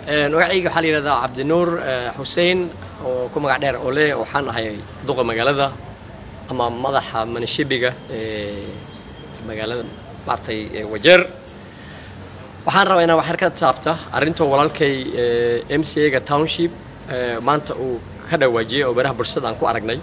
magacayga waxaa la yidhahdaa cabdinuur xuseen oo ku magac dheer ole waxaan ahay duqa magaalada ama madaxa manishibiga ee magaalada maartay wajeer waxaan rabaa inaan waxyar ka taabta arrintoo walaalkay m c a ga township maanta uu ka dhawaajiyey oo baraha bulshada aan ku aragnay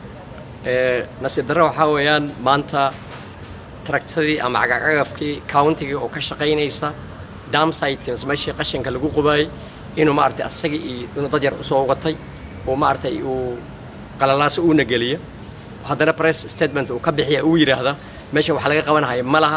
nasiib darre waxaa weeyaan maanta taragtadii ama cagacagafkii countiga oo ka shaqaynaysa damsite mise meeshii qashinka lagu qubaayey inuu maaragtay asagii iyo inuu dad yar usoo watay oo maaragtay uu qalalaaso uuna geliya haddana press statement uu ka bixiya uu yidhaahda meesha wax laga qabanahaya ma laha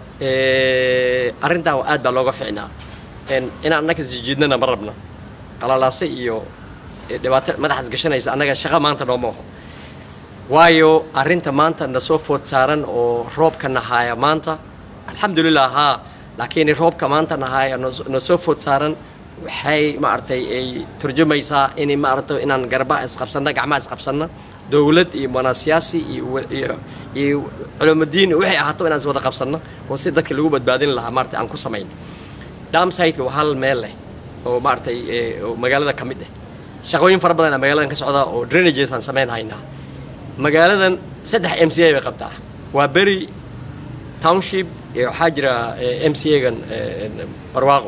arrintaa aad baa looga ficnaa inaan annaga sijiidnana ma rabna qalalaase iyo dhibaato madaxaas gashanaysa annaga shaqa maanta nooma oho waayo arrinta maanta na soo food saaran oo roobka nahaaya maanta alxamdulilah haa laakiin roobka maanta nahaaya na soo food saaran waxay maaragtay ay turjumaysaa in maaragtay inaan garbaha isqabsanna gacmaha isqabsanna dowlad iyo manaasiyaasi iyo iyo culumaddiin waxay ahaato inaan is wada qabsanno oo si dadka lagu badbaadin lahaa maaragtay aan ku samayn damsiteka waa hal meel leh oo maaragtay oo magaalada ka mid ah shaqooyin fara badan magaaladan ka socda oo drainages aan samayn haynaa magaaladan saddex m c a bay qabtaa waa beri township iyo waxaa jira m c a-gan barwaaqo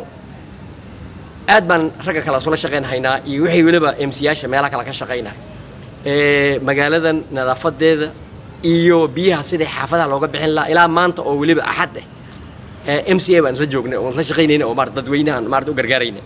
aad baan ragga kale isula shaqayn haynaa iyo waxay weliba m c yaasha meelaha kale ka shaqaynaya magaaladan nadaafadeeda iyo biyaha sidai xaafadaha looga bixin lahaa ilaa maanta oo weliba axad ah m c a baan isla joognay oon isla shaqaynayna oo maarata dadweynahan maarata u gargaarayna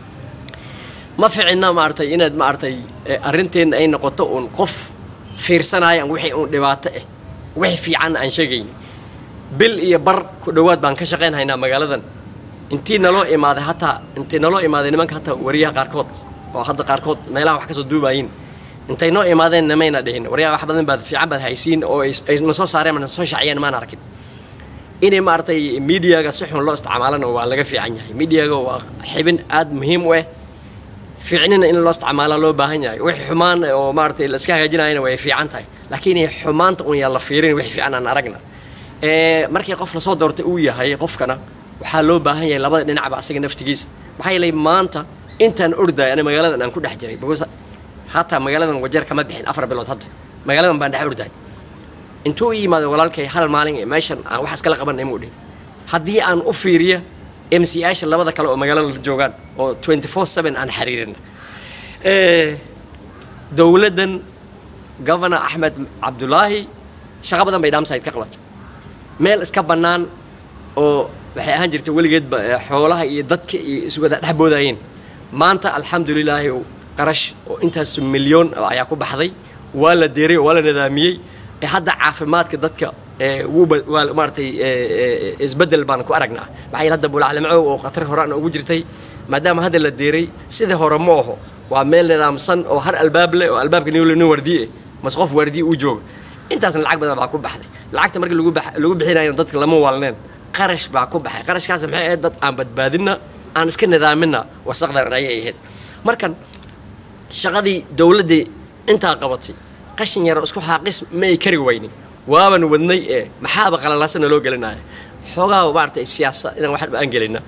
ma ficina maaragtay inaad maaragtay arrinteenna ay noqoto uun qof fiirsanayaan wixii uun dhibaato ah wixii fiicanna aan sheegayni bil iyo bar ku dhowaad baan ka shaqayn haynaa magaaladan intii naloo imaaday hataa intii naloo imaaday nimanka hataa wariyaha qaarkood oo hadda qaarkood meelaha wax kasoo duubayin intay noo imaadeen namayna dhihin waryaa wax badan baad fiican baad haysiin oo ay na soo saareen na soo shaciyeen maan arkin inay maaragtay miidiyaga si xun loo isticmaalana waa laga fiican yahay miidiyaga waa xibin aad muhiim u ah fiicnina in loo isticmaala loo baahan yahay wix xumaan oo maaragtay la iska hagaajinayana way fiican tahay laakiin xumaanta un yaan la fiirin wix fiican aan aragna markii qof lasoo doortay uu yahay qofkana waxaa loo baahan yahay labada dhinacba asaga naftigiisa maxaa yeelay maanta intaan ordaay ana magaaladan aan ku dhex jiray hataa magaaladan wajeer kama bixin afar bilood hadda magaaladan baan dhex ordaay intuu i yimaado walaalkay hal maalin ee meeshan aan wax iskala qabanay muu dhihin haddii aan u fiiriya m c yaasha labada kale oo magaalada la joogaan oo twenty four seven aan xiriirina dowladdan governor axmed cabdulaahi shaqo badan bay damside ka qabatay meel iska bannaan oo waxay ahaan jirtay weligeedba xoolaha iyo dadka iyo iswada dhex boodayeen maanta alxamdulilaahi qarash oo intaas milyoon ayaa ku baxday waa la deeray waa la nidaamiyey hadda caafimaadka dadka waa maaratay isbedel baan ku aragnaa maxaa yeele hadda bulaclamcow oo khatar horaan ugu jirtay maadaama hadda la deeray sida hore ma aho waa meel nidaamsan oo har albaab leh oo albaabka nin waardiye mase qof waardiye uu jooga intaasna lacag badan baa ku baxday lacagta markii lagu bixinayo dadka lama waalneen qarash baa ku baxay qarashkaas maxay ahayd dad aan badbaadina aan iska nidaamina wasaqdan ayay ahayd markan shaqadii dowladdii intaa qabatay qashin yaro isku xaaqis ma ay kari weynin waaban wadnay ee maxaaba qalalaasana loo gelinaya xoogaa maaragtay siyaasa inaan waxba aan gelina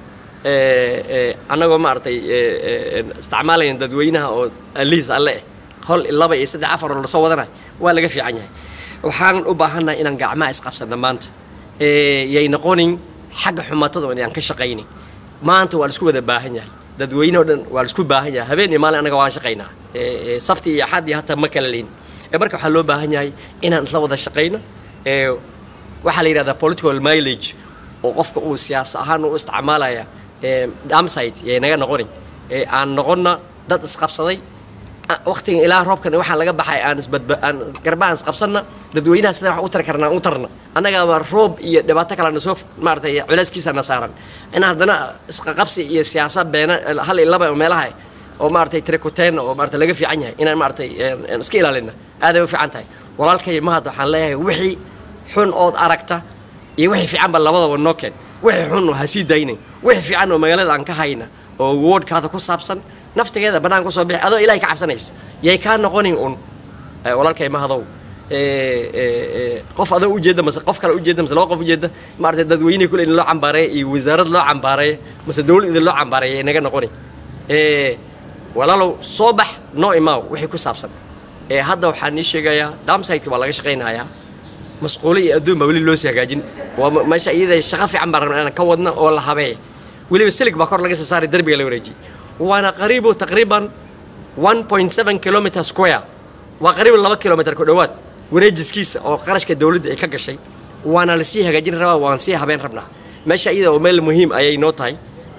annagoo maaragtay isticmaalayna dadweynaha oo aliis alle eh hol laba iyo saddex afar oo lasoo wadanayo waa laga fiican yahay waxaanan u baahannahay inaan gacmaha isqabsanna maanta yay noqonin xagga xumatada inaan ka shaqaynin maanta waa laisku wada baahan yahay dadweyne o dhan waa laisku baahan yahay habeen iyo maalin annaga waan shaqaynaa sabti iyo axad iyo hataa ma kala leyn marka waxaa loo baahan yahay inaan isla wada shaqayno waxaa la yidhahdaa political mileage oo qofka uu siyaasa ahaan u isticmaalaya damsite yay naga noqonin aan noqonna dad isqabsaday waqtigan ilaa roobkan waxaan laga baxay aan isbadba aan garbahan isqabsanna dadweynaha sida wax u tari karnaa u tarna annagaaba roob iyo dhibaato kale na soo maaratay culeyskiisa na saaran in haddana isqaqabsi iyo siyaasa beena hal iyo laba meelaha oo maaragtay trikuteena oo maarata laga fiican yahay inaan maaragtay iska ilaalina aaday u fiican tahay walaalkay mahad waxaan leeyahay wixii xun ood aragta iyo wixii fiican ba labadaba noo keen wixii xun ha sii daynin wixii fiican oo magaalada aan ka hayna oo woodhkaada ku saabsan naftigeeda bannaan kusoo bixi adoo ilahay ka cabsanaysa yay kaa noqonin un walaalkay mahadow qof adoo ujeeda mase qof kale ujeeda mase laba qof ujeeda maarata dadweyne kule in loo cambaareeya iyo wasaarad loo cambaareeya mase dowlad idin loo cambaareeya naga noqoni walaalow soo bax noo imaaw wixii ku saabsan ee hadda waxaan nii sheegayaa damsiteka waa laga shaqaynayaa masquulo iyo adduun baa weli loo sii hagaajin waa meesha iyada shaqo fiican baan rabna inaan ka wadna oo la habeeya weliba silig baa kor laga soo saaray derbiga la wareejiyey waana qariibo taqriiban 1.7 kilometer square waa qariiban laba kilometer ku dhowaad wareejiskiisa oo qarashka dowladda ay ka gashay waana lasii hagaajin rabaa waan sii habeen rabnaa meesha iyada oo meel muhiim ayay noo tahay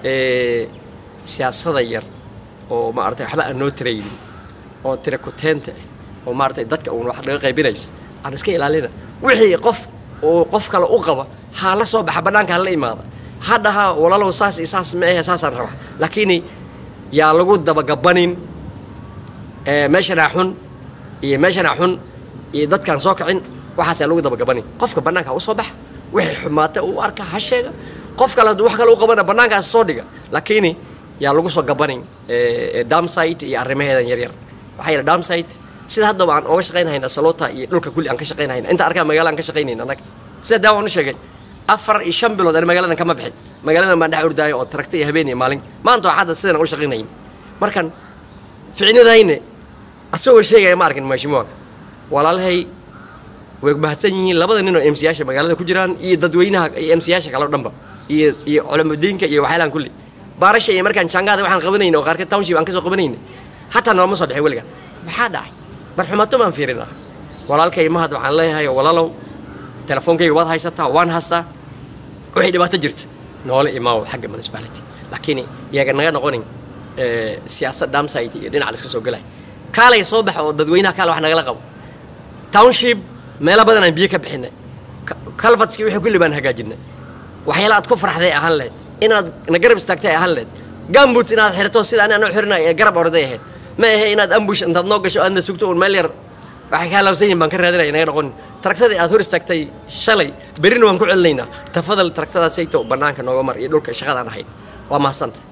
siyaasada yar oo maaragtay waxba aan noo tiraynin oo tira kuteenta ah oo maaragtay dadka uun wax laga qaybinaysa aan iska ilaalina wixii qof oo qof kale u qaba ha la soo baxa bannaanka ha la imaada ha dhaha walaalow saas iyo saas ma ahe saasaan rabaa laakiin yaa lagu dabagabanin meeshanaa xun iyo meeshanaa xun iyo dadkaan soo kicin waxaasaa lagu dabagabanin qofka bannaanka u soo baxa wixii xumaata uu arka ha sheega qof kale hadduu wax kale u qabana bannaankaas soo dhiga laakiin yaa lagu soo gabanin damsite iyo arrimaheedan yaryar waxaa yidha damsite sida haddaba aan ooga shaqaynahayna salota iyo dhulka kulli aan ka shaqaynahayna inta arkaa magaala aan ka shaqaynayna annaga sida daa waan u sheegay afar iyo shan bilood ani magaaladan kama bixin magaaladan baan dhex ordaayo oo taragta iyo habeen iyo maalin maanta waa hadda sidan aan u shaqaynayn markan ficnidayne asagoo sheegaya ma arkin maashimuwa walaalahay way mahadsan yihiin labada nin oo emsiyaasha magaalada ku jiraan iyo dadweynaha iyo emsiyaasha kale o dhanba iyo iyo culamudiinka iyo waxyaalaan kulli baarasha iyo markaan jaangaada waxaan qabanayna oo qaarkeed township aan ka soo qabanayna hataa nooma soo dhexin weligan maxaa dhacay marxumato baan fiirinaa walaalkay mahad waxaan leeyahay walaalow telefoonkayga waad haysataa waan haystaa wixii dhibaato jirta noola imaaw xagga municipality laakiin iyaga naga noqonin siyaasad damsite iyo dhinac la iska soo gelay kaalay soo baxa oo dadweynaha kaale wax nagala qabo township meelo badan aan biyo ka bixinay calvatski wixii kulli baan hagaajinay waxyaala aad ku farxday ahaan lehed inaad na garab istaagtay ahaan lehed gamboots inaad xirato sida ani anoo xirinay ee garab orday ahayd ma ahe inaad ambush intaad noo gasho aadna sugto uun meel yar waxay ka halaabsan yihin baan ka raadinaya naga noqonin taragtadii aad hor istaagtay shalay berrina waan ku celinaynaa tafadal taragtadaasayto bannaanka nooga mar iyo dhulka shaqadaan ahayn waa mahadsantahy